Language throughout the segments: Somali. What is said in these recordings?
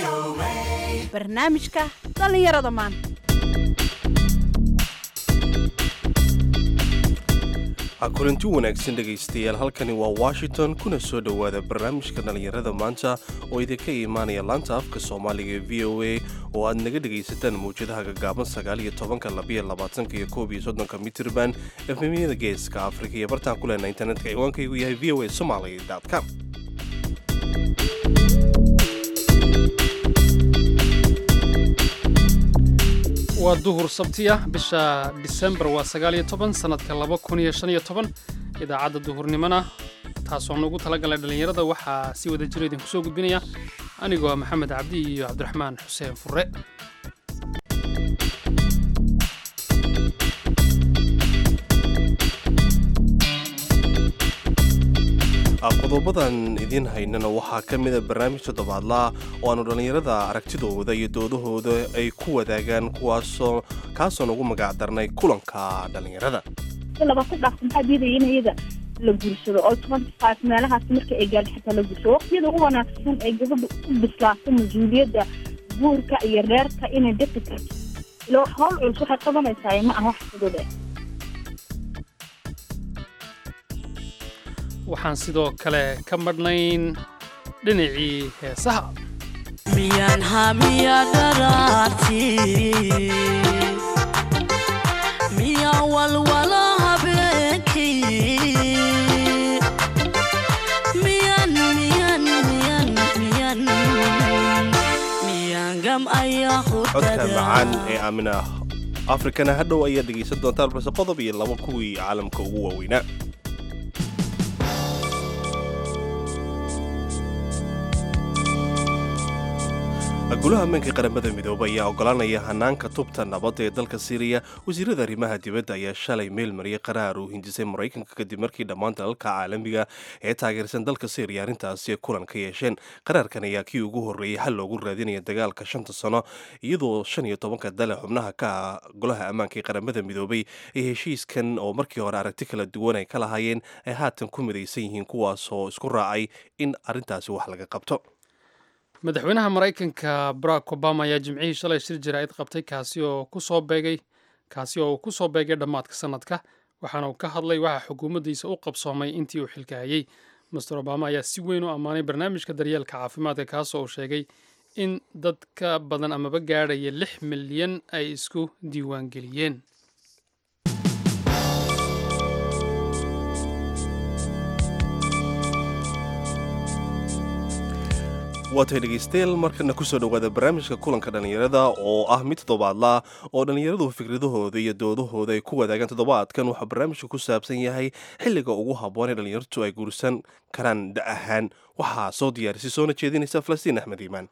barnaamijka dhallinyarada maanta kulanti wanaagsan dhegaystayaal halkani waa washington kuna soo dhowaada barnaamijka dhallinyarada maanta oo idinka imaanaya laanta afka soomaaliga ee v o a oo aad naga dhegaysataan mawjadaha gagaaban sagaaliyo tobanka labiyo labaatanka iyo koob iyo soddonka mitirban efemiyada geeska afrika iyo bartaan ku lehna internetka ciwaankaygu yahay v o a somaly com waa duhur sabtiya bisha disembar waa sagaaliyo toban sannadka laba kun iyo shan iyo toban idaacadda duhurnimona taasoo nugu talagalay dhallinyarada waxaa si wada jira idinku soo gudbinaya anigoo maxamed cabdi iyo cabdiraxmaan xuseen furre qodobadan idiin haynana waxaa ka mida barnaamij toddobaadlaa oo aanu dhallinyarada aragtidooda iyo doodahooda ay ku wadaagaan kuwaasoo kaasoo ugu magac darnay kulanka dhallinyarada labata dhaaf maxaa diidaya in iyada la guursado oo twenty five meelahaas marka ay gaadho xitaa la guursado waqtiyada ugu wanaagsan ee gabadha u bislaato mas-uuliyadda guurka iyo reerka inay dadka karto ilo howl culus waxay qabanaysaa ma aha wax fudud eh waxaan sidoo kale ka madhnayn dhinacii heesaha miyaan hamiya dharaarti miyaa walwala habeenkii miyan miyan miyan miyan miyaan gam ayaa codka hurdada macaan ee aamina afrikana hadhow ayaad dhegaysan doontaan balse qodob iyo laba kuwii caalamka ugu waaweynaa golaha ammaanka qaramada midoobay ayaa ogolaanaya hanaanka tubta nabadda ee dalka siiriya wasiirada arrimaha dibadda ayaa shalay meel mariyay qaraar uu hindisay maraykanka kadib markii dhammaan dalalka caalamiga ee taageersan dalka siiriya arrintaasi kulan ka yeesheen qaraarkan ayaa kii ugu horreeyey xal loogu raadinaya dagaalka shanta sano iyadoo shan iyo tobanka dale xubnaha ka ah golaha ammaanka ee qaramada midoobay ee heshiiskan oo markii hore aragti kala duwan ay ka lahaayeen ay haatan ku midaysan yihiin kuwaasoo isku raacay in arrintaasi wax laga qabto madaxweynaha maraykanka barack obama ayaa jimcihii shalay shir jaraa'id qabtay kaasi oo kusoo beegay kaasi oo uu ku soo beegay dhammaadka sannadka waxaana uu ka hadlay waxa xukuumaddiisa u qabsoomay intii uu xilka hayey master obama ayaa si weyn u ammaanay barnaamijka daryeelka caafimaadka kaasoo uu sheegay in dad ka badan amaba gaadhaya lix milyan ay isku diiwaangeliyeen waatay dhegaystayaal markana kusoo dhowaada barnaamijka kulanka dhallinyarada oo ah mid toddobaadlaa oo dhallinyaradu fikradahooda iyo doodahooda ay ku wadaagaan toddobaadkan waxaa barnaamijka ku saabsan yahay xilliga ugu habboon ee dhallinyartu ay guursan karaan da ahaan waxaa soo diyaarisay soona jeedinaysa falastiin axmed iimaan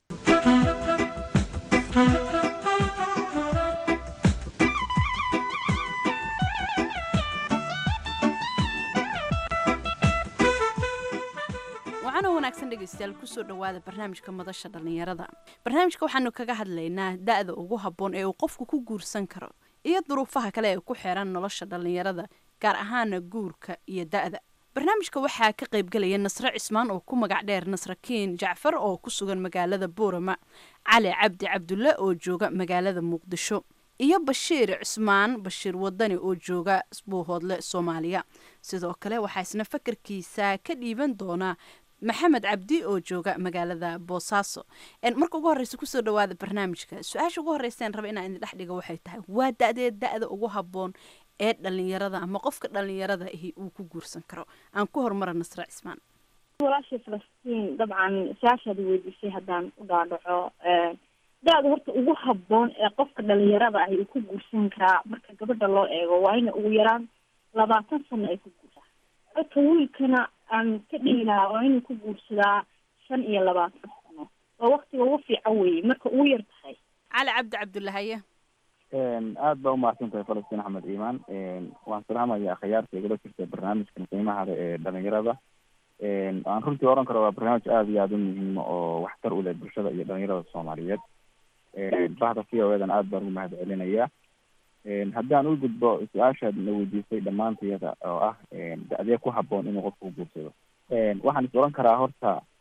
waxaana wanaagsan dhegaystayaal kusoo dhowaada barnaamijka madasha dhallinyarada barnaamijka waxaanu kaga hadlaynaa da-da ugu habboon ee uu qofku ku guursan karo iyo duruufaha kale ee ku xeeran nolosha dhallinyarada gaar ahaana guurka iyo da-da barnaamijka waxaa ka qaybgelaya nasre cismaan oo ku magac dheer nasrakiin jacfar oo ku sugan magaalada buurama cali cabdi cabdulle oo jooga magaalada muqdisho iyo bashiir cismaan bashiir wadani oo jooga buuhoodle soomaaliya sidoo kale waxaa isna fakarkiisa ka dhiiban doonaa maxamed cabdi oo jooga magaalada boosaaso marka ugu horeysa kusoo dhawaada barnaamijka su-aasha ugu horeyseen raba inaan idin dhex dhiga waxay tahay waa da-dee da-da ugu habboon ee dhalinyarada ama qofka dhalinyarada ahi uu ku guursan karo aan ku horumara nasre cismaan walaashay falastiin dabcan su-aashaad weydiisay haddaan u dhaadhaco da-da horta ugu habboon ee qofka dhalinyarada ahi uu ku guursan karaa marka gabadha loo eego waa ina ugu yaraan labaatan sano ay ku guursaa codka wiilkana aan ka dhihi lahaa waa inuu ku guursadaa shan iyo labaatan sano waa waktiga ugu fiican weeye marka ugu yar tahay cali cabdi cabdulahaye aad baa umahadsan tahay falastiin axmed iimaan waan salaamaya akhyaarta igula jirta barnaamijkan qiimaha leh ee dhalinyarada aan runtii oran karo waa barnaamij aada iyo aada u muhiima oo waxtar u leh bulshada iyo dhalinyarada soomaaliyeed bahda v o edan aad baan ugu mahad celinaya haddaan u gudbo su-aashaad na weydiisay dhammaantayada oo ah da-dee ku haboon inuu qofku guursado waxaan is oran karaa horta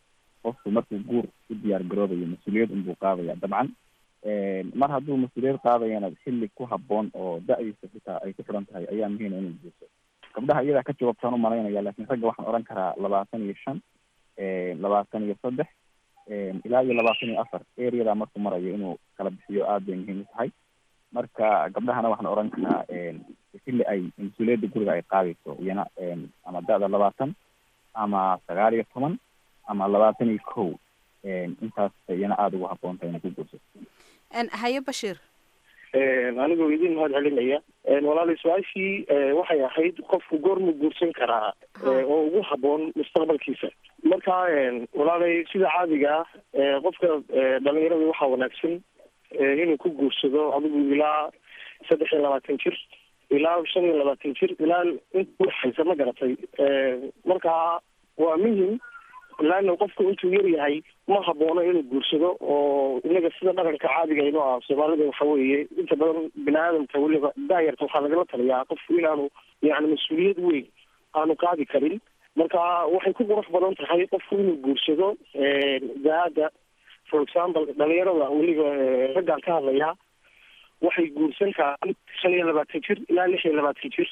qofku markuu guur u diyaar garoobayo mas-uuliyad unbuu qaadaya dabcan mar hadduu mas-uuliyad qaadayana xilli ku habboon oo da-diisa xitaa ay ku xidhan tahay ayaa muhiima inuu guurso gabdhaha iyadaa ka jawaabtaan umalaynaya laakiin ragga waxaan odhan karaa labaatan iyo shan labaatan iyo saddex ilaa iyo labaatan iyo afar areada markuu marayo inuu kala bixiyo aad bay muhiim u tahay marka gabdhahana waxaan odhan karaa xilli ay mas-uuliyadda guriga ay qaadayso iyana ama da-da labaatan ama sagaal iyo toban ama labaatan iyo kow intaas iyana aada ugu habboon tahay inay ku guurso haye bashiir anigoo idin mahad celinaya walaali su-aashii waxay ahayd qofku goormuu guursan karaa oo ugu habboon mustaqbalkiisa marka walaalay sida caadiga ah qofka dhalinyarada waxaa wanaagsan inuu ku guursado adigu ilaa saddex iyo labaatan jir ilaa shan iyo labaatan jir ilaa inta udhexaysa ma garatay marka waa muhim laana qofku intuu yar yahay ma haboono inuu guursado oo inaga sida dhaqanka caadiga inoo ah soomaalida waxa weeye inta badan bini aadamka weliba daayarta waxaa lagala taliyaa qofku inaanu yani mas-uuliyad weyn aanu qaadi karin marka waxay ku qurux badan tahay qofku inuu guursado da-ada for example dhalinyarada weliba raggaan ka hadlayaa waxay guursan karaan shan iyo labaatan jir ilaa lix iyo labaatan jir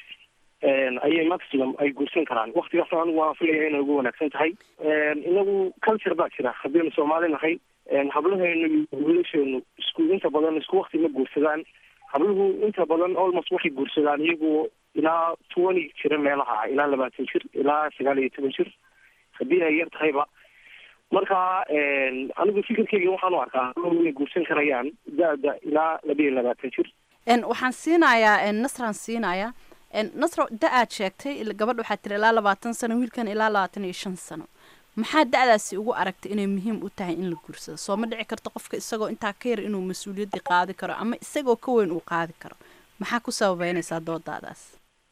ayay maximum ay guursan karaan waktigaas anigu waan filaya inay ugu wanaagsan tahay inagu culture baa jira haddaynu soomaali nahay hablaheenu iyo wiilasheenu isku inta badan isku wakti ma guursadaan habluhu inta badan almost waxay guursadaan iyagu ilaa twenty jira meelaha ilaa labaatan jir ilaa sagaal iyo toban jir haddii ay yar tahayba marka anigu fikirkeyga waxaan u arkaa inay guursan karayaan da-da ilaa laba iyo labaatan jir waxaan siinayaa nasraan siinayaa nasro da aad sheegtay gabadha waxaa tiri ilaa labaatan sano wiilkan ilaa labaatan iyo shan sano maxaa da-daasi ugu aragtay inay muhiim u tahay in la guursado soo ma dhici karto qofka isagoo intaa ka yar inuu mas-uuliyaddii qaadi karo ama isagoo ka weyn uu qaadi karo maxaa ku sababeynaysaa doodaadaas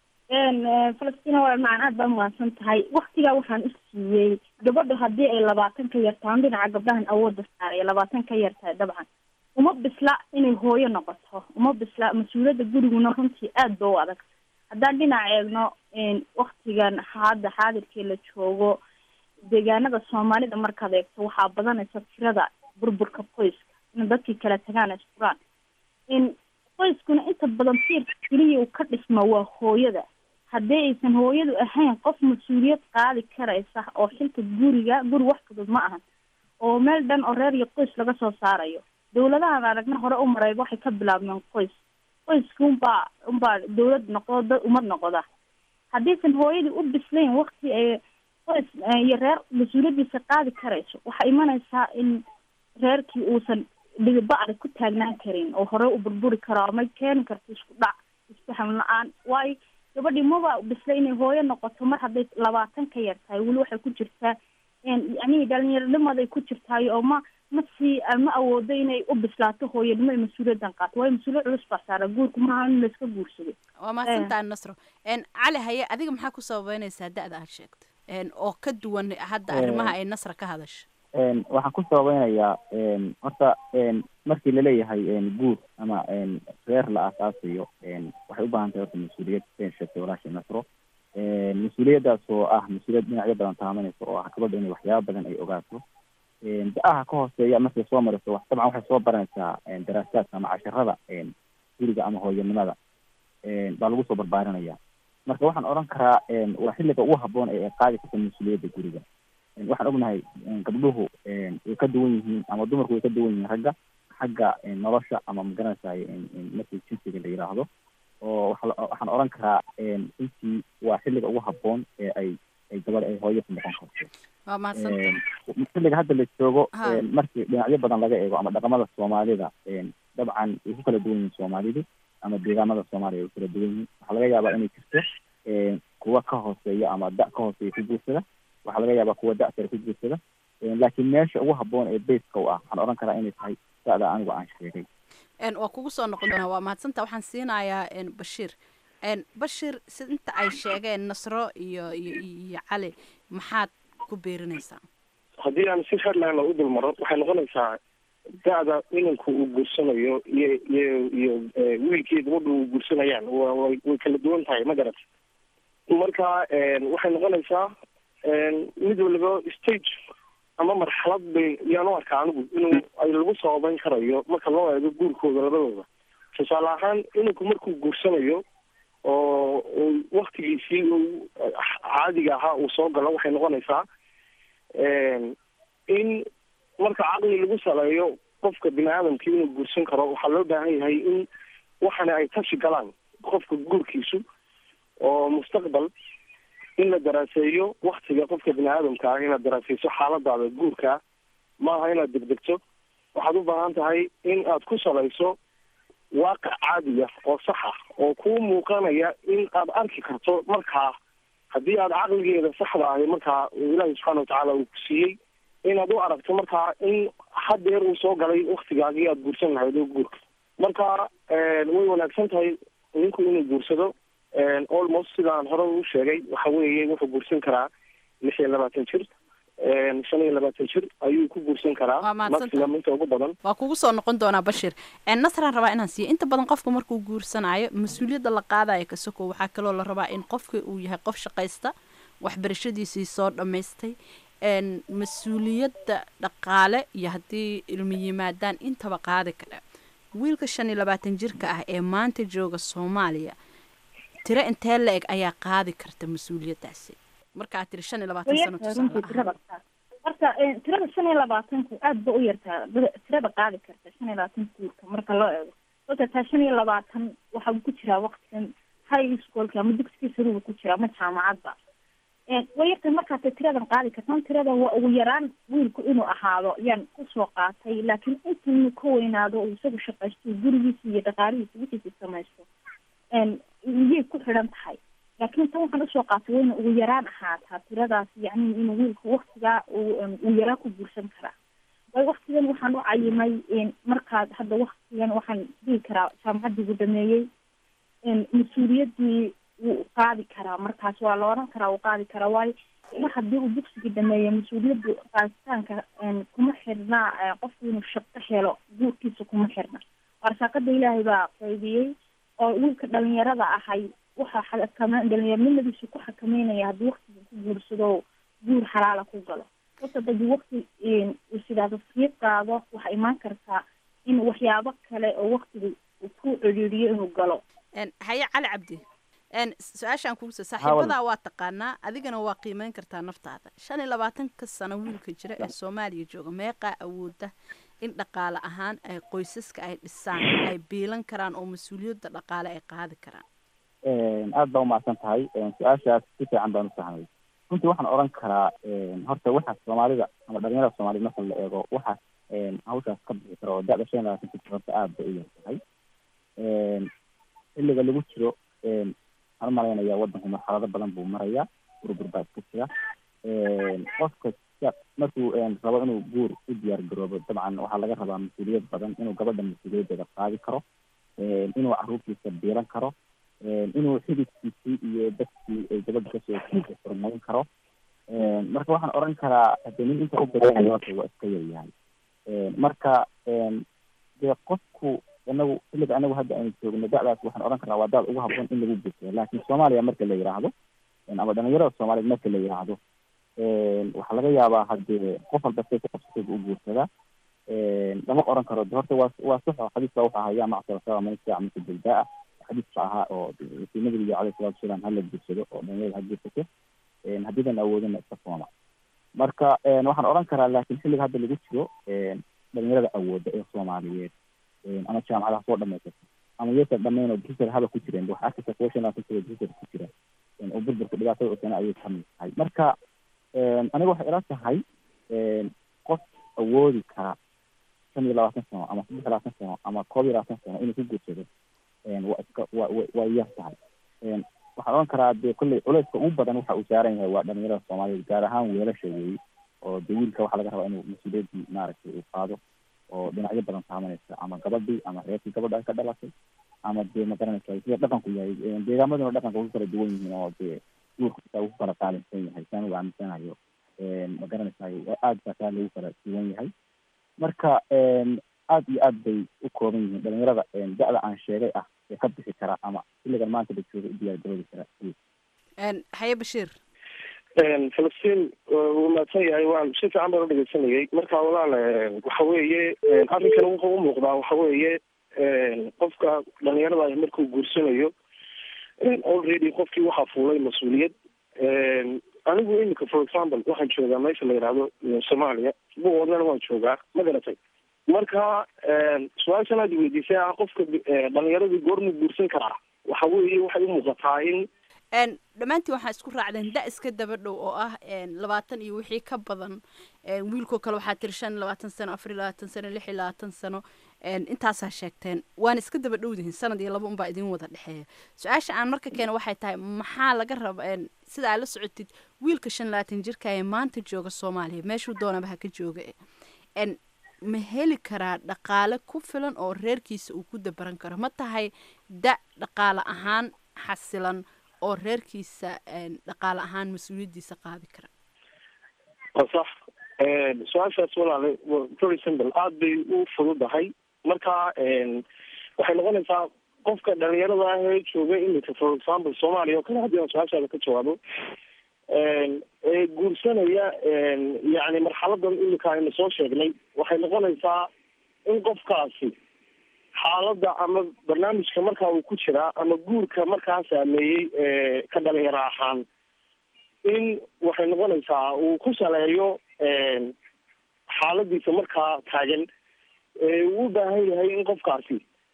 falastiin waa macaan aad baa umahadsan tahay waktigaa waxaan u siiyey gabadha haddii ay labaatan ka yartahan dhinaca gabdhahan awoodda saaraya labaatan ka yartahay dabcan uma bisla inay hooyo noqoto uma bisla mas-uuliyadda guriguna runtii aad ba u adag haddaan dhinac eegno waktigan hadda xaadirkii la joogo deegaanada soomaalida markaad eegto waxaa badanaysa tirada burburka qoyska in dadkii kala tagaan isfuraan in qoyskuna inta badan tiirka keliya uu ka dhisma waa hooyada haddii aysan hooyadu ahayn qof mas-uuliyad qaadi karaysa oo xilka guriga guri wax fudud ma ahan oo meel dhan oo reer iyo qoys laga soo saarayo dawladahan aragna hore u maray waxay ka bilaabmeen qoys qoyska unbaa unbaa dawlad noqdo dad umad noqda haddiisan hooyadii u bislayn wakti ay qoys iyo reer mas-uuliyadiisa qaadi karayso waxaa imanaysaa in reerkii uusan dhigibacda ku taagnaan karin oo hore u burburi karo ama keeni karto isku dhac isfaham la-aan waayo gabadhii maba bisla inay hooyo noqoto mar hadday labaatan ka yar tahay weli waxay ku jirtaa yani dhalinyaronimaaday ku jirtaayo oo ma ma sii ma awoodo inay u bislaato hooyanimo iyo mas-uuliyaddan qaato waayo mas-uuliyad culus baa saara guurku maaha in layska guursado waa mahadsantaha nasro cali haye adiga maxaa ku sababeynaysaa da-da aad sheegto oo ka duwan hadda arrimaha ay nasra ka hadasha waxaan ku sababeynayaa horta markii laleeyahay guur ama reer la aasaasayo waxay u baahan tahay horta mas-uuliyad sen sheegtay walaasha nasro mas-uuliyaddaas oo ah mas-uuliyad dhinacyo badan taabanaysa oo ah gabadha inay waxyaaba badan ay ogaato da-aha ka hooseeya markay soo mariso wax dabcan waxay soo baranaysaa daraasaadka ama casharada guriga ama hooyanimada baa lagu soo barbaarinaya marka waxaan odhan karaa waa xilliga ugu habboon ee ay qaadi karta mas-uuliyadda guriga waxaan ognahay gabdhuhu way ka duwan yihiin ama dumarku way ka duwan yihiin ragga xagga nolosha ama magaranaysaay markii jinsiga la yidhaahdo oo waxaan odhan karaa intii waa xilliga ugu habboon ee ay ay gabadh ay hooyo ku noqon karto waa mahadsanta xilliga hadda la joogo markii dhinacyo badan laga eego ama dhaqamada soomaalida dabcan way ku kala duwan yihiin soomaalidu ama deegaamada soomaaliya way kala duwan yihiin waxaa laga yaabaa inay jirto kuwa ka hooseeya ama da ka hooseeya ku guursada waxaa laga yaabaa kuwa da sare ku guursada laakiin meesha ugu habboon ee baska u ah waxaan odhan karaa inay tahay da-da anigu aan sheegay waa kugu soo noqon doonaa waa mahadsanta waxaan siinayaa bashiir bashir si inta ay sheegeen nasro iyo iyo iyo cali maxaad ku beerinaysaa haddii aan si headline u dul maro waxay noqonaysaa da-da inanku uu guursanayo iyo iyo iyo wiilkii gabadha uu guursanayaan wa way way kala duwan tahay ma garat marka waxay noqonaysaa mid waliba stage ama marxalad bay yaan u arkaa anigu inuu ay lagu sababeyn karayo marka loo eego guurkooda labadooda tusaale ahaan inanku markuu guursanayo oo uu waktigiisii uu caadiga ahaa uu soo galo waxay noqonaysaa in marka caqli lagu saleeyo qofka bini aadamkii inuu guursan karo waxaa loo baahan yahay in waxana ay tashi galaan qofka guurkiisu oo mustaqbal in la daraaseeyo waktiga qofka bini aadamka ah inaad daraaseyso xaaladaada guurka maaha inaad degdegto waxaad u baahan tahay in aad ku salayso waaqic caadiya oo saxa oo kuu muuqanaya in aad arki karto markaa haddii aad caqligeeda saxda ahi markaa ilaahi subxaana watacaala uu ku siiyey inaad u aragto markaa in hadeer uu soo galay waktigaagii aad guursan lahayd oo guurka marka way wanaagsan tahay ninku inuu guursado almost sidaan hore u sheegay waxa weeye wuxuu guursan karaa lix iyo labaatan jir shan iyo labaatan jir ayuu ku guursan karaa Waa mahadsantahay. maximum inta ugu badan waa kugu soo noqon doonaa bashir nasraan rabaa inaan siiyo inta badan qofka markuu guursanayo mas-uuliyadda la qaadayo kasoko waxaa kaloo la rabaa in qofka uu yahay qof shaqaysta waxbarashadiisii soo dhammaystay n mas-uuliyadda dhaqaale iyo haddii ilmi yimaadaan intaba qaadi kara wiilka shan iyo labaatan jirka ah ee maanta jooga soomaaliya tiro intee la-eg ayaa qaadi karta mas-uuliyaddaasi markaa tiri shan iyo labaatan way sano yartahay tusaale runtii ahaan. tirada marka eh, tirada shan iyo labaatanku aad ba u yartaa bada- tirada qaadi karta shan iyo labaatan guurka marka loo eego sababta taa shan iyo labaatan waxa uu ku jiraa waqtigan high schoolka ama dugsiga saruga ku jira ama jaamacadba Eh, way yartahay markaa ta tiradan qaadi kartan tirada waa ugu yaraan wiilku inuu ahaado yaan kusoo qaatay laakiin intuu ka weynaado uu isagu shaqaysto gurigiisa iyo dhaqaalihiisa wixiisa samaysto en miyay ku xidhan tahay laakiin tan waxaan usoo qaatay wayna ugu yaraan ahaataa tiradaas yacni inuu wiilku waktigaa uu em, uu yaraa ku guursan karaa way waktigan waxaan u cayimay en, markaad hadda waktigan waxaan dhihi karaa jaamacaddii ugu dhameeyey en, mas-uuliyaddii wuu qaadi karaa markaas waa la oran karaa wuu qaadi karaa waayo mar haddii uu dugsigii dhameeyo mas-uuliyaddu qaaditaanka en, kuma xirna eh, qofku inuu shaqo helo guurkiisa kuma xirna warsaaqada ilaahay baa qaydiyey oo wiilka dhalinyarada ahay waxa xakama dhalinyaronimadiisu ku xakameynaya haddii waktiga ku guursado guur xalaala ku galo horta haddii wakti uu sidaado sii qaado waxaa imaan kartaa in waxyaabo kale oo waktiga uu ku ciriiriyo inuu galo n haye cali cabdi n su-aashaan kuguso saaxiibadaa waa taqaanaa adigana waa qiimeyn kartaa naftaada shan iyo labaatanka sano wiilka jira ee soomaaliya jooga meeqaa awooda in dhaqaale ahaan ay qoysaska ay dhisaan ay biilan karaan oo mas-uuliyadda dhaqaale ay qaadi karaan aad baa umahadsan tahay su-aashaas si fiican baan ufahmay runtii waxaan oran karaa horta waxa soomaalida ama dhalinyarada soomaaliyed marka la eego waxa hawshaas ka bixi kara oo da-da shan iyo labaatanka jir horta aad bay u yar tahay xilliga lagu jiro waxaan umalaynaya wadanku marxalado badan buu maraya burbur baa iska jira qofka sa- markuu rabo inuu guur u diyaar garoobo dabcan waxaa laga rabaa mas-uuliyad badan inuu gabadha mas-uuliyaddeeda qaadi karo inuu caruurtiisa biilan karo inuu xididkiisii iyo dadkii ay gabadha kasoo jeeda furmayn karo marka waxaan oran karaa hadee nin inta u badanaya horta waa iska yaryahay marka dee qofku inagu xilliga anagu hadda aynu joogno da-daas waxaan oran karnaa waa da-da ugu habboon in lagu guursado laakiin soomaaliya marka la yidhaahdo ama dhalinyarada soomaaliyeed marka la yidhaahdo waxaa laga yaabaa hadee qof walba say ku qabsatayba u guursadaa lama oran karo de horta waa waa sax oo xadiiska wuxuu ahaa yaa macshara saba man istaaca minkum bilbaa xadiiska ahaa oo si nabiga caleyhi salatu wasalaam hala guursado oo dhalinyarada ha guursato haddiidan awoodina iska sooma marka waxaan oran karaa laakiin xilliga hadda lagu jiro dhalinyarada awooda ee soomaaliyeed ama jaamacadaha soo dhamaysata ama yasa dhamayn oo drisar haba ku jireen waxa arkaysa kuwa shan labaatan sano drisar ku jira oo burburka dhibaatada usana ayay kamid tahay marka aniga waxay ila tahay qof awoodi kara shan iyo labaatan sano ama saddex iyo labaatan sano ama koob iyo labaatan sano inuu ku guursado waa iska wa wa waa yar tahay waxaan oran karaa dee kolley culeyska ugu badan waxa uu saaran yahay waa dhalinyarada soomaaliyeed gaar ahaan weelasha weeye oo de wiilka waxaa laga rabaa inuu mas-uuliyaddii maaragtay uu qaado oo dhinacyo badan saameynaysa ama gabadhii ama reerkii gabadha ay ka dhalatay ama dee magaranaysa sida dhaqanku yahay deegaamaduna dhaqanka ugu kala duwan yihiin oo dee duurka xitaa ugu kala qaalinsan yahay saan ugu aaminsanayo magaranaysa aad baa taa lagu kala duwan yahay marka aad iyo aad bay u kooban yihiin dhalinyarada da-da aan sheegay ah ee ka bixi kara ama xilligan maanta la jooga u diyaar garoobi kara n haye bashiir falastiin wuu mahadsan yahay waan si fiican baan u dhegeysanayay marka walaal waxa weeye arrinkan wuxuu u muuqdaa waxa weeye qofka dhalinyarada ah markuu guursanayo already qofkii waxaa fuulay mas-uuliyad anigu imika for example waxaan joogaa meesha la yidhaahdo soomaaliya buoodana waan joogaa ma garatay marka su-aashan aad weydiisay ah qofka dhalinyaradii goormuu guursan karaa waxa weeye waxay u muuqataa in dhammaantiin waxaa isku raacdeen da iska daba dhow oo ah labaatan iyo wixii ka badan wiilkoo kale waxaa tiri shan iyo labaatan sano afar iyo labaatan sano lix iyo labaatan sano intaasaa sheegteen waana iska daba dhowdihin sanad iyo laba unbaa idin wada dhexeeya su-aasha aan marka keena waxay tahay maxaa laga raba sida aad la socotid wiilka shan labaatan jirka ee maanta jooga soomaaliya meeshuu doonaba ha ka jooga ma heli karaa dhaqaale ku filan oo reerkiisa uu ku dabaran karo ma tahay da dhaqaale ahaan xasilan oo reerkiisa dhaqaale ahaan mas-uuliyaddiisa qaadi kara waa sax su-aashaas walaale very simple aada bay u fududahay marka waxay noqonaysaa qofka dhalinyarada ah ee jooga imika for example soomaaliya oo kale haddii aan su-aashaada ka jawaabo ee guursanaya yani marxaladan imika aynu soo sheegnay waxay noqonaysaa in qofkaasi xaaladda ama barnaamijka markaa uu ku jiraa ama guurka markaa saameeyey ka dhalinyaro ahaan in waxay noqonaysaa uu ku saleeyo xaaladiisa markaa taagan uu u baahan yahay in qofkaasi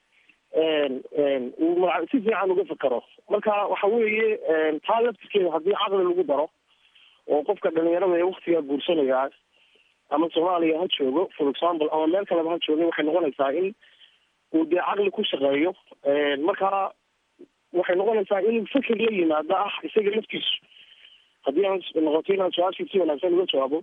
uu si fiican uga fakero marka waxa weeye taa laftirkeeda haddii caqli lagu daro oo qofka dhalinyarada ee waktigaa guursanaya ama soomaaliya ha joogo for example ama meel kaleba ha jooga waxay noqonaysaa in uu dee caqli ku shaqeeyo marka waxay noqonaysaa inuu fikir la yimaado ah isaga laftiisu haddii aan noqoto inaan su-aashii si wanaagsan uga jawaabo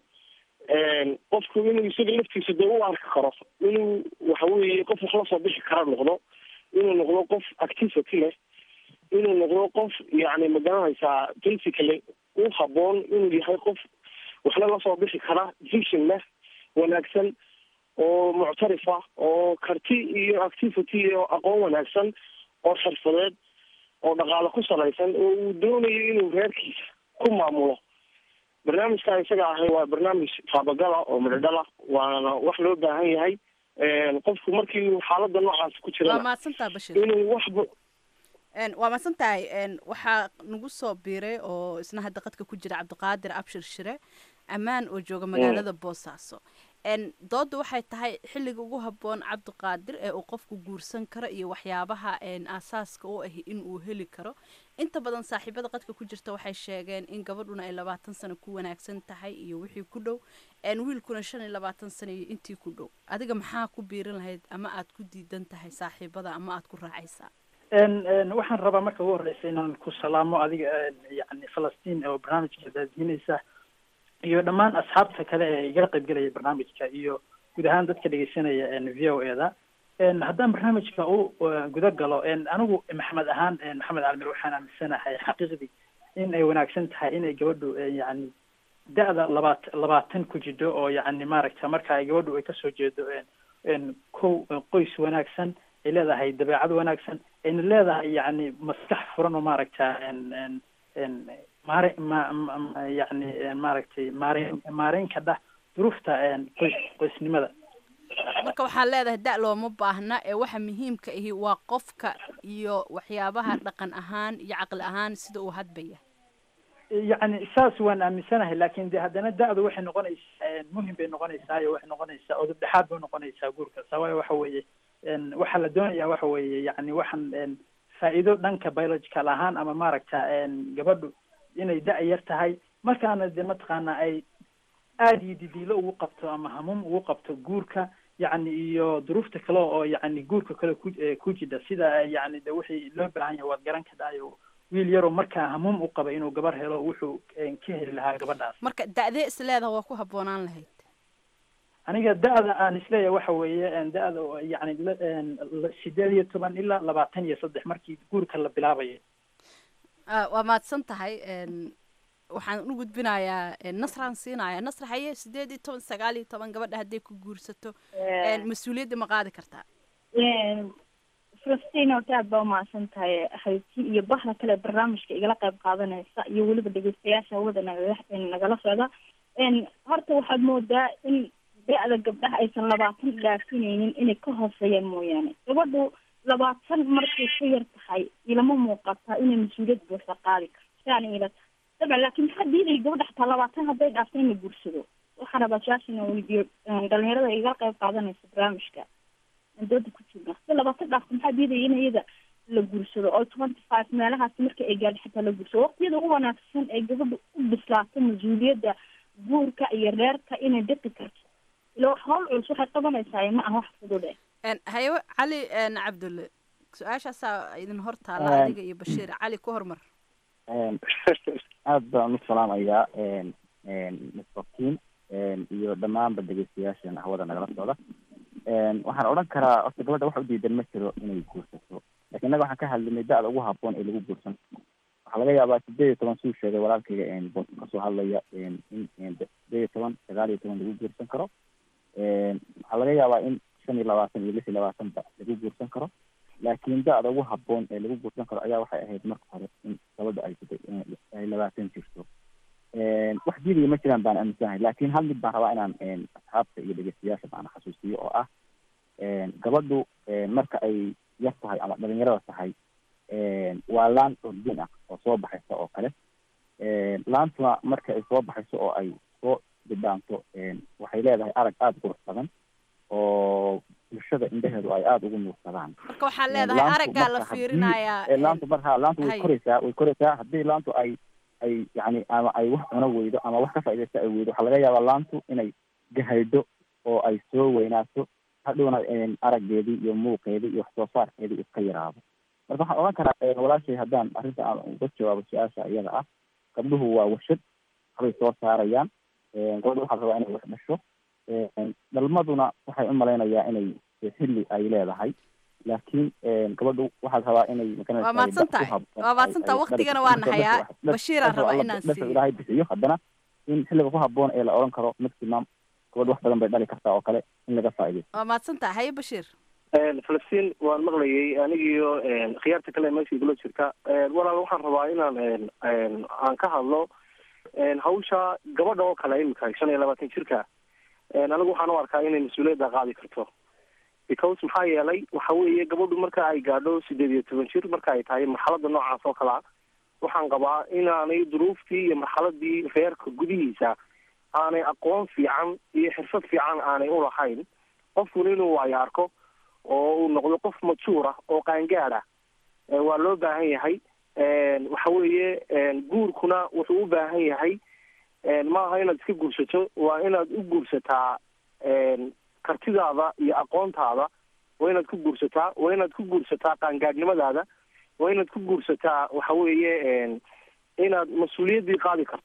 qofku inuu isaga laftiisa dee u arki karo inuu waxa weeye qof wax lasoo bixi kara noqdo inuu noqdo qof activity leh inuu noqdo qof yani magaranaysaa basically u haboon inuu yahay qof waxna lasoo bixi kara vision leh wanaagsan oo muctarifa oo karti iyo activity iyo aqoon wanaagsan oo xirfadeed oo dhaqaale ku salaysan oo uu doonayo inuu reerkiisa ku maamulo barnaamijkan isaga ahay waa barnaamij taabagala oo midhodhala waana wax loo baahan yahay qofku markii xaalada noocaas ku waa jira mahadsantaha bashir inuu waxba waa mahadsan tahay waxaa nagu soo biiray oo isna hadda qadka ku jira cabdiqaadir abshir shire ammaan oo jooga magaalada boosaaso dooda waxay tahay xilliga ugu habboon cabdiqaadir ee uu qofku guursan karo iyo waxyaabaha aasaaska u ahi in uu heli karo inta badan saaxiibada qadka ku jirta waxay sheegeen in gabadhuna ay labaatan sano ku wanaagsan tahay iyo wixii ku dhow wiilkuna shan iyo labaatan sano iyo intii ku dhow adiga maxaa ku biirin lahayd ama aad ku diidan tahay saaxiibada ama aad ku raacaysaa waxaan rabaa marka ugu horeysa inaan ku salaamo adiga yani falastiin oo barnaamijka daadiinaysa iyo dhammaan asxaabta kale ee igala qaybgelaya barnaamijka iyo guud ahaan dadka dhegeysanaya v o e da haddaan barnaamijka u guda galo anigu maxamed ahaan maxamed almir waxaan aaminsanahay xaqiiqdii in ay wanaagsan tahay inay gabadhu yani da-da labaat labaatan ku jidho oo yani maaragta marka ay gabadhu ay kasoo jeedo kow qoys wanaagsan ay leedahay dabeecad wanaagsan ayna leedahay yani maskax furan oo maaragta maare ma ma- yani maaragtay maareyn maareynka dhah duruufta qoys qoysnimada marka waxaan leedahay da looma baahna ee waxa muhiimka ahi waa qofka iyo waxyaabaha dhaqan ahaan iyo caqli ahaan sida uu hadbaya yacni saas waan aaminsanahay laakin de haddana da-du waxay noqonaysaa muhim bay noqonaysaa iyo waxay noqonaysaa odub dhexaad bay noqonaysaa guurka sabaayo waxa weeye waxaa la doonaya waxa weeye yani waxaan faa'iido dhanka biological ahaan ama maaragta gabadhu inay da- yar tahay markaana de mataqaana ay aada iyo didiilo ugu qabto ama hamuum ugu qabto guurka yacni iyo duruufta kale oo yacni guurka kale ku ku jidha sida yani de wixii loo baahan yahay waad garan kadhayo wiil yaroo markaa hamuum u qaba inuu gabar helo wuxuu ka heli lahaa gabadhaas marka da-dee is leedaha waa ku habboonaan lahayd aniga da-da aan isleeyahay waxa weeye da-da oo yani la- la- sideed iyo toban ilaa labaatan iyo saddex markii guurka la bilaabayo Ah, waa mahadsan tahay waxaan u gudbinayaa nasraan siinaya nasra haye sideed iyo toban sagaal iyo toban gabadha hadday ku guursato mas-uuliyadda ma qaadi kartaa falastiin horta aad baa umahadsan tahay hayti iyo bahda kale barnaamijka igala qayb qaadanaysa iyo weliba dhegeystayaasha hawada nagala nagala socda horta waxaad moodaa in da-da gabdhaha aysan labaatan dhaafinaynin inay ka hooseeyaan mooyaane gabadhu labaatan markay ka yar tahay ilama muuqataa inay mas-uuliyad buuxa qaadi karto siaan ila tahay dabcan laakiin maxaa diiday gabadha xataa labaatan hadday dhaafto in la guursado waxaan rabaa su-aasha inaan weydiiyo dhalinyarada iga qayb qaadanaysa barnaamijka aan dooda ku jirna hadday labaatan dhaafto maxaa diidaya in iyada la guursado oo twenty five meelahaasi marka ay gaadho xataa la guursado waqtiyada ugu wanaagsan ee gabadha u bislaato mas-uuliyadda guurka iyo reerka inay dhiqi karto ilo hawl culus waxay qabanaysaa ma aha wax fudud eh haye cali cabdulle su-aashaasaa idin hor taala adiga iyo bashiir cali ku hormar aad baan u salaamayaa misbakiin iyo dhammaanba dhegeystayaashan hawada nagala socda waxaan odhan karaa horta gabadha wax u diidan ma jiro inay guursato lakin innaga waxaan ka hadlinay da-da ugu haboon ee lagu guursan waxaa laga yaabaa sideed iyo toban suu sheegay walaalkayga boos kasoo hadlaya in sideed iyo toban sagaal iyo toban lagu guursan karo waxaa laga yaabaa in shan iyo labaatan iyo lix iyo labaatanba lagu guursan karo laakiin da-da ugu haboon ee lagu guursan karo ayaa waxay ahayd marka hore in gabadha ay ay labaatan jirto wax diidaya ma jiraan baan aaminsanahay laakiin hal mid baan rabaa inaan asxaabta iyo dhegeystayaasha baan xasuusiyo oo ah gabadhu marka ay yar tahay ama dhalinyarada tahay waa laan ordin ah oo soo baxaysa oo kale laantuna marka ay soo baxayso oo ay soo bidhaanto waxay leedahay arag aada qurux badan oo bulshada indhaheedu ay aada ugu nuursadaan marka waxaa leedahay araggaa la fiirinayaa laantu mar ha laantu way hay. koraysaa way koraysaa haddii laantu ay ay yani ama ay wax cuno weydo ama wax ka faaidaysta ay weydo waxaa laga yaabaa laantu inay gahaydho oo ay soo weynaato hadhowna araggeedii iyo muuqeedii iyo wax soo saarkeedii iska yaraado marka waxaan odhan karaa eh, walaashay haddaan arrinta aan uga jawaabo su-aasha iyada ah gabdhuhu waa warshad waxbay soo saarayaan gabadha waxaa rabaa inay wax dhasho dhalmaduna waxay u malaynayaa inay xilli ay leedahay laakiin gabadhu waxaad rabaa inay maganaysaa waa mahadsan tahay waa mahadsan tahay waqtigana waa nahayaa bashiiraan rabaa inaan dhasha siiyo ilaahay bixiyo haddana in xilliga ku haboon ee la odhan karo maximum gabadh wax badan bay dhali kartaa oo kale in laga faa'iidaysto waa mahadsan tahay haye bashiir falastiin waan maqlayay anigiyo khiyaarta kale meesha igula jirta walaal waxaan rabaa inaan aan ka hadlo hawsha gabadha oo kale imika shan iyo labaatan jirka anigu waxaan u arkaa inay mas-uuliyadda qaadi karto because maxaa yeelay waxa weeye gabadhu marka ay gaadho sideed iyo toban jir marka ay tahay marxalada noocaas oo kale ah waxaan qabaa inaanay duruuftii iyo marxaladii reerka gudihiisa aanay aqoon fiican iyo xirfad fiican aanay ulahayn qofkuna inuu waayo arko oo uu noqdo qof majuur ah oo qaangaad ah Eh, waa loo baahan yahay waxa weeye guurkuna wuxuu u baahan yahay ma aha inaad iska guursato waa inaad u guursataa kartidaada iyo aqoontaada waa inaad ku guursataa waa inaad ku guursataa qaangaadhnimadaada waa inaad ku guursataa waxa weeye inaad mas-uuliyaddii qaadi karto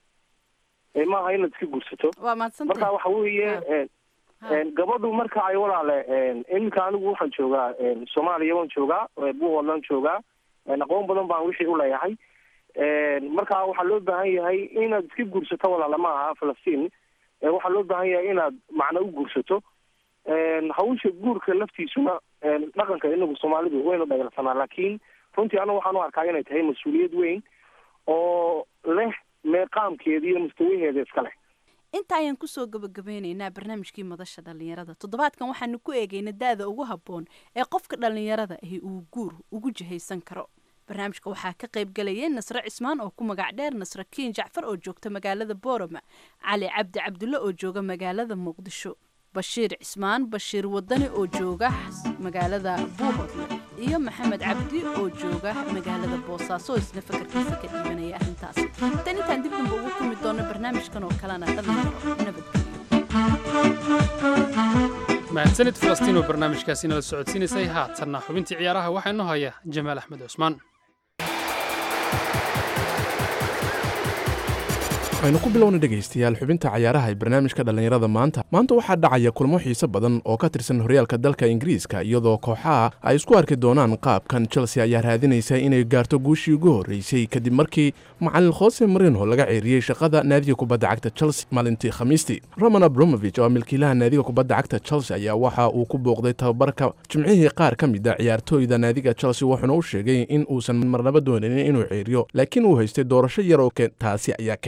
Eh, ma aha inaad iska guursato waa mahadsan marka tahay waxa weeye gabadhu marka ay walaale iminka anigu waxaan joogaa soomaaliya waan joogaa buuhoodlaan joogaa aqoon badan baan wixii u leeyahay marka waxaa loo baahan yahay inaad iska guursato walaale ma aha falastiin Eh, waxaa loo baahan yahay inaad macna u guursato hawsha guurka laftiisuna dhaqanka inagu soomaalidu waynu dhagaalsanaa laakiin runtii anigu waxaan u arkaa inay tahay mas-uuliyad weyn oo leh meeqaamkeeda iyo mustawaheeda iska leh inta ayaan kusoo gabagabeyneynaa barnaamijkii madasha dhallinyarada toddobaadkan waxaanu ku eegaynaa da-da ugu habboon ee qofka dhallinyarada ahi uu guur ugu jihaysan karo barnaamijka waxaa ka qayb galayay nasre cismaan oo ku magac dheer nasre kiin jacfar oo joogta magaalada boorama cali cabdi cabdulle oo jooga magaalada muqdisho bashiir cismaan bashiir wadani oo jooga magaalada buuhodle iyo maxamed cabdi oo jooga magaalada boosaaso oo isna fakarkiisa ka dhiibanaya arrintaasi tan intaan dib damba ugu kulmi doono barnaamijkan oo kalena dhalinyaro nabadgelyo mahadsanid falastiin oo barnaamijkaasi nala socodsiinaysay haatanna xubintii ciyaaraha waxaa inoo haya jamaal axmed cusmaan waxaynu ku bilowna dhegaystayaal xubinta cayaaraha ee barnaamijka dhallinyarada maanta maanta waxaa dhacaya kulmo xiiso badan oo ka tirsan horyaalka dalka ingiriiska iyadoo kooxaha ay isku arki doonaan qaabkan chelsea ayaa raadinaysa inay gaarto guushii ugu horreysay kadib markii macalin khose marino laga ceeriyey shaqada naadiga kubadda cagta chelsea maalintii khamiistii roman abromovich oo milkiilaha naadiga kubadda cagta chelsea ayaa waxa uu ku booqday tababarka jimcihii qaar ka mid a ciyaartooyda naadiga chelsea wuxuuna u sheegay in uusan marnaba doonanin inuu ceeriyo laakiin uu haystay doorasho yar oo keen- taasi ayaa keentay ugu dambeyn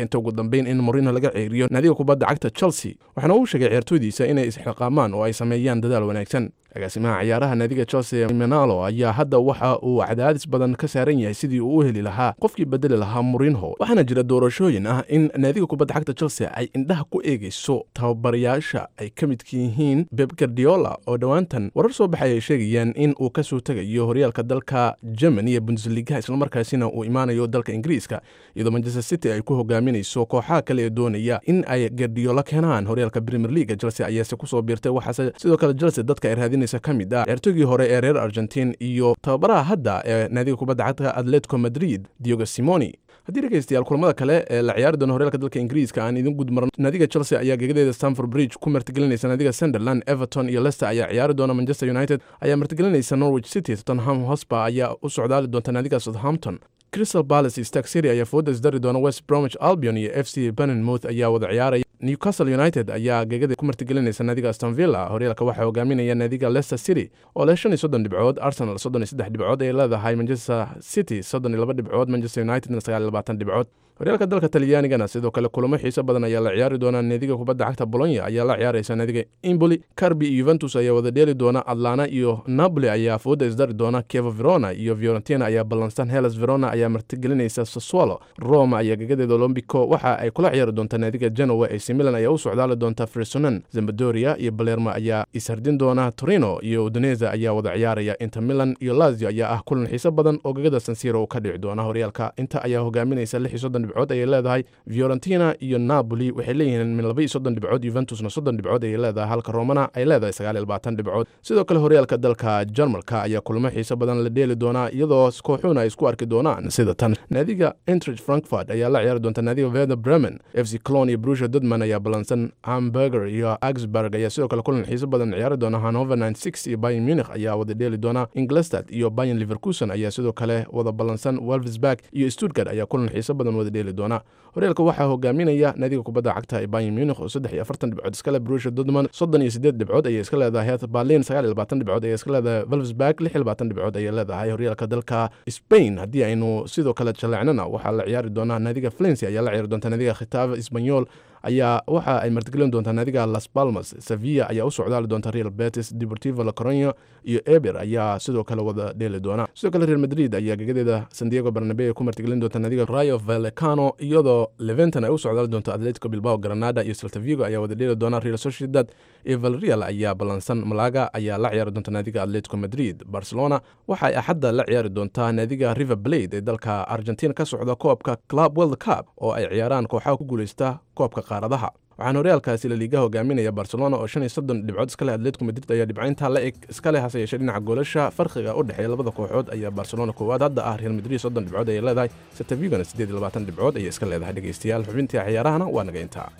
dambeyn in morino laga ceeriyo naadiga kubadda cagta chelsea waxaana uu sheegay ciyaartoydiisa inay isxilqaamaan oo ay sameeyaan dadaal wanaagsan agaasimaha ciyaaraha naadiga chelsea menalo ayaa hadda waxa uu cadaadis badan ka saaran yahay sidii uu u heli lahaa qofkii bedeli lahaa morinho waxaana jira doorashooyin ah in naadiga kubadda cagta chelsea ay indhaha ku eegayso tababarayaasha ay ka midka yihiin beb gardiola oo dhowaantan warar soo baxay ay sheegayaan in uu kasoo tegayo horyaalka dalka germany ee bundesligaha islamarkaasina uu imaanayo dalka ingiriiska iyadoo manchester city ay ku hogaaminayso kooxaha kale ee doonaya in ay gardiola keenaan horyaalka premier league chelsea ayaase kusoo biirtay waxaase sidoo kale chelsea dadka ay raadinaysa ka mid ah ciyaartoygii hore ee reer argentin iyo tababaraha hadda ee naadiga kubadda cagta atletico madrid diogo simoni haddii dhegeystayaal kulamada kale ee la ciyaari doono horyaalka dalka ingiriiska aan idin gudmarno naadiga chelsea ayaa gegadeeda stamford bridge ku martigelinaysa naadiga sunderland everton iyo leicester ayaa ciyaari doona manchester united ayaa martigelinaysa norwich city tottenham hosper ayaa u socdaali doonta naadiga southampton crystal palace iyo stark city ayaa fooda isdari doona west bromwich albion iyo f c benenmouth ayaa wada ciyaaraya newcastle united ayaa gegada ku martigelinaysa naadiga aston villa horyaalka waxaa hogaaminaya naadiga leicester city oo leh shan iyo soddon dhibcood arsenal soddon iyo saddex dhibcood ay leedahay manchester city soddon iyo laba dhibcood manchester unitedna sagaal iyo labaatan dhibcood horyaalka dalka talyaanigana sidoo kale kulamo xiiso badan ayaa la ciyaari doona naadiga kubadda cagta bolonya ayaa la ciyaaraysa naadiga imboli carbi iyo yuventus ayaa wada dheeli doona atlana iyo napoli ayaa fooda isdari doona kevo verona iyo fiorentina ayaa ballansan helas verona ayaa martigelinaysa sassuolo roma ayaa gegadeeda olombico waxa ay kula ciyaari doonta naadiga genoa ac milan ayaa u socdaali doonta fresonan zambadoria iyo balermo ayaa ishardin doona torino iyo udineza ayaa wada ciyaaraya inter milan iyo lazio ayaa ah kulan xiiso badan oo gegada sansiro ka dhici doona horyaalka inta ayaa hogaaminaysa lix iyo soddon dhibcood ayay leedahay fiorentina iyo napoli waxay leeyihiin min laba iyo soddon dhibcood yuventusna soddon dhibcood ayay leedahay halka romana ay leedahay sagaal iyo labaatan dhibcood sidoo kale horyaalka dalka jarmalka ayaa kulamo xiiso badan la dheeli doonaa iyadoo kooxuuna ay isku arki doonaan sida tan naadiga entrich frankfurt ayaa la ciyaari doonta naadiga veda bremen f c clon iyo brusha dodman ayaa ballansan hamburger iyo augsburg ayaa sidoo kale kulan xiiso badan ciyaari doona hanover nine six iyo bayan munich ayaa wada dheeli doona inglestad iyo bayan liverkusen ayaa sidoo kale wada ballansan wolfsburg iyo stuttgart ayaa kulan xiiso badan wada dheeli doona horyaalka waxaa hogaaminaya naadiga kubadda cagta ee bayan munich oo saddex iyo afartan dhibcood iskale brusha dodman soddon iyo sideed dhibcood ayay iska leedahay heath berlin sagaal iyo labaatan dhibcood ayay iska leedahay wolfsburg lix iyo labaatan dhibcood ayay leedahay horyaalka dalka spain haddii aynu sidoo kale jaleecnana waxaa la ciyaari doonaa naadiga flensi ayaa la ciyaari doonta naadiga khitaab isbanyol ayaa waxa ay martigelin doontaa naadiga las palmas sevilla ayaa u socdaali doonta real betis deportivo la coronyo iyo eber ayaa sidoo kale wada dheeli doona sidoo kale real madrid ayaa gegadeeda sandiego barnabe ku martigelin doonta naadiga rayo vallecano iyadoo leventon ay u socdaali doonto atletico bilbao granada iyo saltavigo ayaa wada dheeli doona real sociedad iyo valreal ayaa ballansan malaga ayaa la ciyaari doonta naadiga atletico madrid barcelona waxa ay axadda la ciyaari doontaa naadiga river blade ee dalka argentina ka socda koobka club world cup oo ay ciyaaraan kooxaha ku guuleysta koobka qaaradaha waxaana horyaalkaasi laliiga hogaaminaya barcelona oo shan iyo soddon dhibcood iska leh atletico madrid ayaa dhibcayntaa la eg iska leh hase yeeshee dhinaca goolasha farqiga u dhexeeya labada kooxood ayaa barcelona koowaad hadda ah real madrid soddon dhibcood ayay leedahay setavigona siddeed iyo labaatan dhibcood ayay iska leedahay dhegeystayaal xubintii ciyaarahana waa naga intaa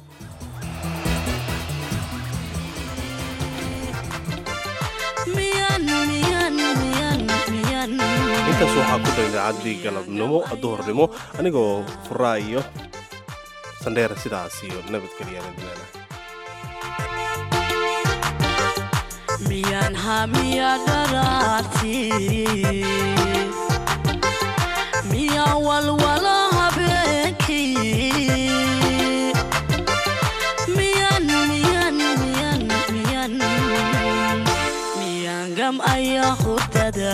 intaas waxaa ku dhan idaacaddii galabnimo duhurnimo anigoo furaa iyo sandheer sidaas iyo nabadgelyaana dilaana miyaan hamiya dharaarti miyaa walwala habeenkii miyan miyan miyan miyan miyaan gam ayaa hurdada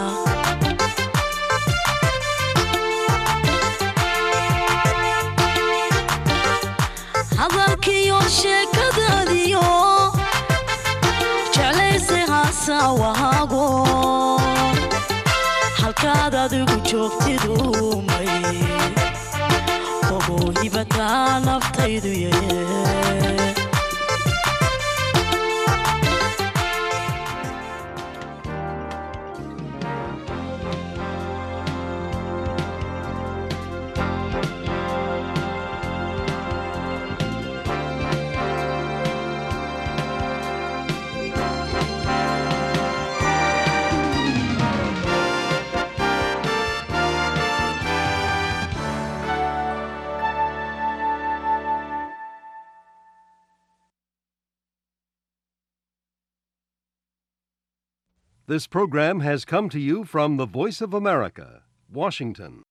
hadalkiyo sheekadaadiyo jeclayse haasawahaago halkaad adigu joogtidumay ogo hibataa naftaydu ye This program has come to you from the Voice of America, Washington.